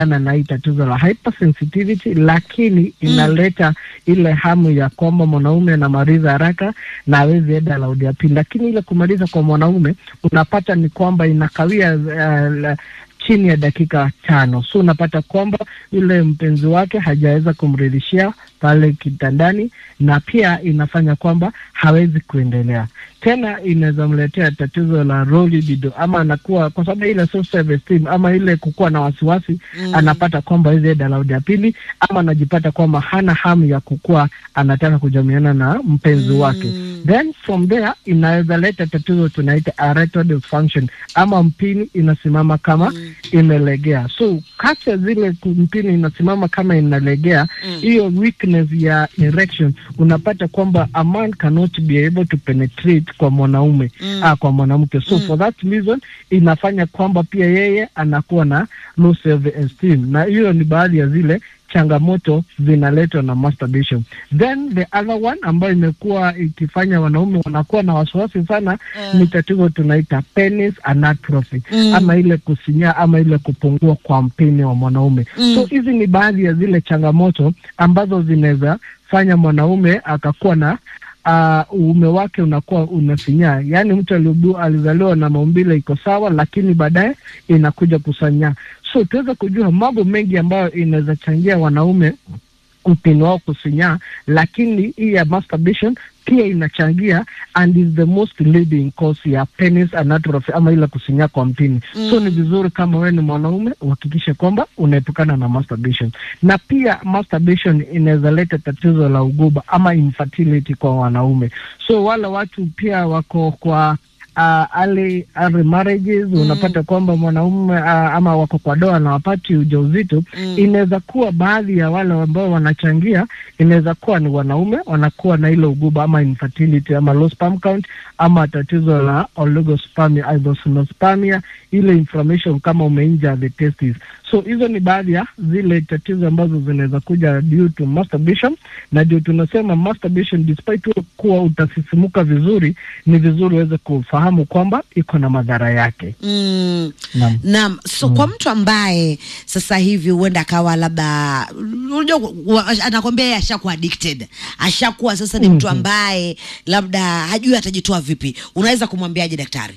ana na hii tatizo la hypersensitivity, lakini inaleta ile hamu ya kwamba mwanaume anamaliza haraka na awezi enda raundi ya pili, lakini ile kumaliza kwa mwanaume unapata ni kwamba inakawia uh, la- chini ya dakika tano, so unapata kwamba yule mpenzi wake hajaweza kumridhishia pale kitandani, na pia inafanya kwamba hawezi kuendelea tena. Inaweza mletea tatizo la low libido, ama anakuwa kwa sababu ile self esteem ama ile kukuwa na wasiwasi Mm. anapata kwamba hizi enda raundi ya pili, ama anajipata kwamba hana hamu ya kukuwa anataka kujamiana na mpenzi wake then from there inaweza leta tatizo tunaita erectile dysfunction ama mpini inasimama kama imelegea. So kati ya zile ku- mpini inasimama kama inalegea, hiyo weakness ya erection unapata kwamba a man cannot be able to penetrate kwa mwanaume Mm. ah, kwa mwanamke. So for that reason inafanya kwamba pia yeye anakuwa na low self esteem, na hiyo ni baadhi ya zile changamoto zinaletwa na masturbation. Then the other one ambayo imekuwa ikifanya wanaume wanakuwa na wasiwasi sana Mm. ni tatizo tunaita penis anatrophy Mm. ama ile kusinyaa ama ile kupungua kwa mpini wa mwanaume. Mm. So hizi ni baadhi ya zile changamoto ambazo zinaweza fanya mwanaume akakuwa na uh, uume wake unakuwa unasinyaa, yaani mtu aliudu- alizaliwa na maumbile iko sawa, lakini baadaye inakuja kusanyaa. So tuweze kujua mambo mengi ambayo inaweza changia wanaume mpini wao kusinyaa, lakini hii ya masturbation pia inachangia and is the most leading cause ya penis anatrophy ama ile kusinyaa kwa mpini so ni vizuri kama wewe ni mwanaume uhakikishe kwamba unaepukana na masturbation, na pia masturbation inaweza leta tatizo la uguba ama infertility kwa wanaume. So wale watu pia wako kwa uh, early, early marriages unapata kwamba mwanaume uh, ama wako kwa doa na wapati ujauzito Mm. inaweza kuwa baadhi ya wale ambao wanachangia, inaweza kuwa ni wanaume wanakuwa na ile uguba ama infertility ama low sperm count ama tatizo la oligospermia, isospermia, ile inflammation kama umeinja the testes. So hizo ni baadhi ya zile tatizo ambazo zinaweza kuja due to masturbation, na ndio tunasema masturbation, despite wewe kuwa utasisimuka vizuri, ni vizuri uweze kufahamu kwamba iko na madhara yake. Mm. Naam. Naam, so kwa mtu ambaye sasa hivi huenda akawa labda unajua wa- anakwambia yeye ashakuwa addicted, ashakuwa sasa ni mtu ambaye labda hajui atajitoa vipi, unaweza kumwambiaje daktari?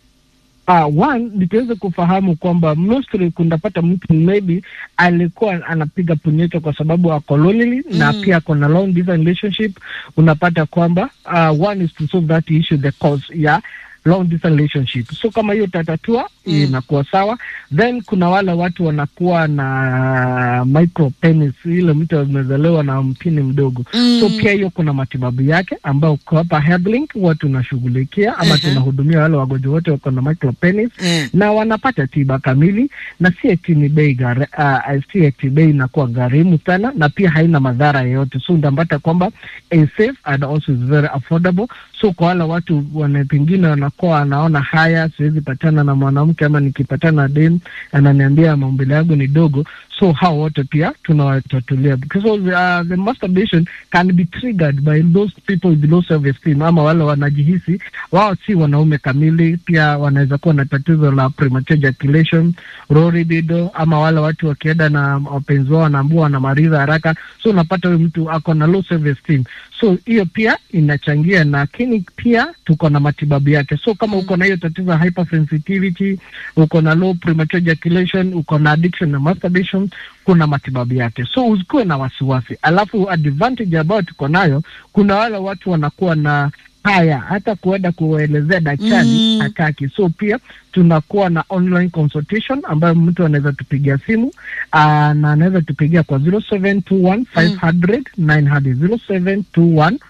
Uh, one nitaweza kufahamu kwamba mostly kunapata mtu maybe alikuwa anapiga punyeto kwa sababu ako lonely na pia ako na long distance relationship. Unapata kwamba uh, one is to solve that issue the cause ya long distance relationship. So kama hiyo tatatua inakuwa sawa. Then kuna wale watu wanakuwa na micro penis, ile mtu amezaliwa na mpini mdogo Mm. so pia hiyo kuna matibabu yake ambayo kwa hapa Headlink huwa tunashughulikia ama Mhm. tunahudumia wale wagonjwa wote wako na micropenis Mm. na wanapata tiba kamili, na si eti ni bei gari, uh, si eti bei inakuwa gharimu sana, na pia haina madhara yoyote, so ndapata kwamba is safe and also is very affordable. So kwa wale watu wana pengine wanakuwa wanaona haya, siwezi patana na mwanamke ama nikipatana na dem ananiambia maumbile yangu ni dogo, so hao wote pia tunawatatulia because of, uh, the masturbation can be triggered by those people with low self esteem, ama wale wanajihisi wao si wanaume kamili. Pia wanaweza kuwa na tatizo la premature ejaculation, low libido, ama wale watu wakienda na wapenzi wao wanaambua wanamaliza haraka, so unapata huyu mtu ako na low self esteem. So hiyo pia inachangia, lakini pia tuko na matibabu yake. So kama uko na hiyo tatizo ya hypersensitivity, uko na low premature ejaculation, uko na addiction na masturbation, kuna matibabu yake, so usikuwe na wasiwasi. Alafu advantage ambayo tuko nayo, kuna wale watu wanakuwa na haya hata kuenda kuelezea daktari Mm. hataki. So pia tunakuwa na online consultation ambayo mtu anaweza tupigia simu aa, na anaweza tupigia kwa 0721 500 900 0721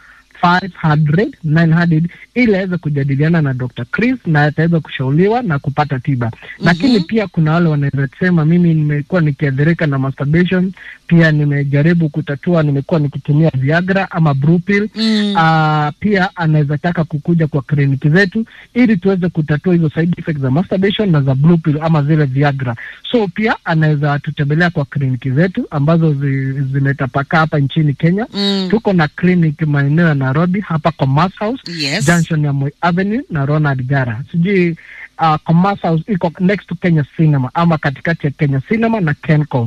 500 900 ili aweze kujadiliana na Dr. Chris na ataweza kushauriwa na kupata tiba. Lakini pia kuna wale wanaweza sema mimi nimekuwa nikiathirika na masturbation, pia nimejaribu kutatua, nimekuwa nikitumia Viagra ama Blue pill. Mm. Ah, pia anaweza taka kukuja kwa kliniki zetu ili tuweze kutatua hizo side effects za masturbation na za blue pill ama zile Viagra. So pia anaweza tutembelea kwa kliniki zetu ambazo zi, zimetapakaa hapa nchini Kenya. Mm. Tuko na clinic maeneo ya Nairobi hapa Commerce House Yes. junction ya Moi Avenue na Ronald Gara. Sijui uh, Commerce House iko next to Kenya Cinema ama katikati ya Kenya Cinema na Kencom.